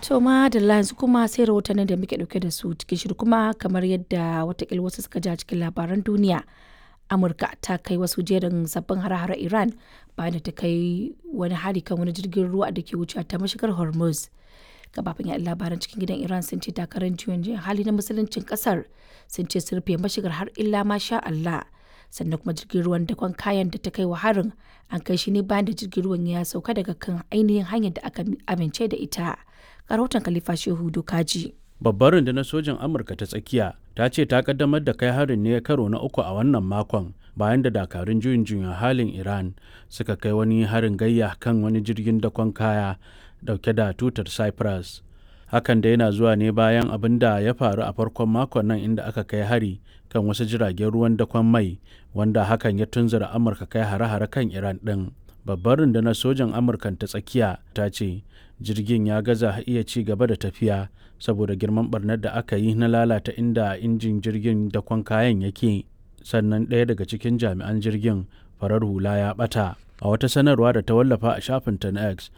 To ma da yanzu kuma sai rahotannin da muke dauke da su cikin shirin kuma kamar yadda watakil wasu suka ja cikin labaran duniya. Amurka ta kai wasu jerin sabbin hare-hare Iran bayan da ta kai wani hari kan wani jirgin ruwa da ke wuce ta mashigar Hormuz. Gabafin yaɗa labaran cikin gidan Iran sun ce takarar juyin juyin hali na musuluncin kasar sun ce sun rufe mashigar har illa ma sha Allah. Sannan kuma jirgin ruwan dakon kayan da ta kai wa harin an kai shi ne bayan da jirgin ruwan ya sauka daga kan ainihin hanyar da aka amince da ita. rahoton Khalifa Shehu Dokaji. Babbar rundunar sojin Amurka ta tsakiya ta ce ta kaddamar da kai harin ne karo na uku a wannan makon bayan da dakarun juyin juyin halin Iran suka kai wani harin gayya kan wani jirgin dakon kaya dauke da tutar Cyprus. Hakan da yana zuwa ne bayan abin da ya faru a farkon makon nan inda aka kai hari kan wasu jiragen ruwan dakon mai wanda hakan ya tunzura Amurka kai hare-hare kan Iran ɗin. Babbar rundunar sojan Amurkan ta tsakiya ta ce jirgin ya gaza iya ci gaba da tafiya saboda girman barnar da aka yi na lalata inda injin jirgin dakon kayan yake sannan ɗaya daga cikin jami'an jirgin farar hula ya ɓata a wata sanarwa da ta wallafa a shafinta na x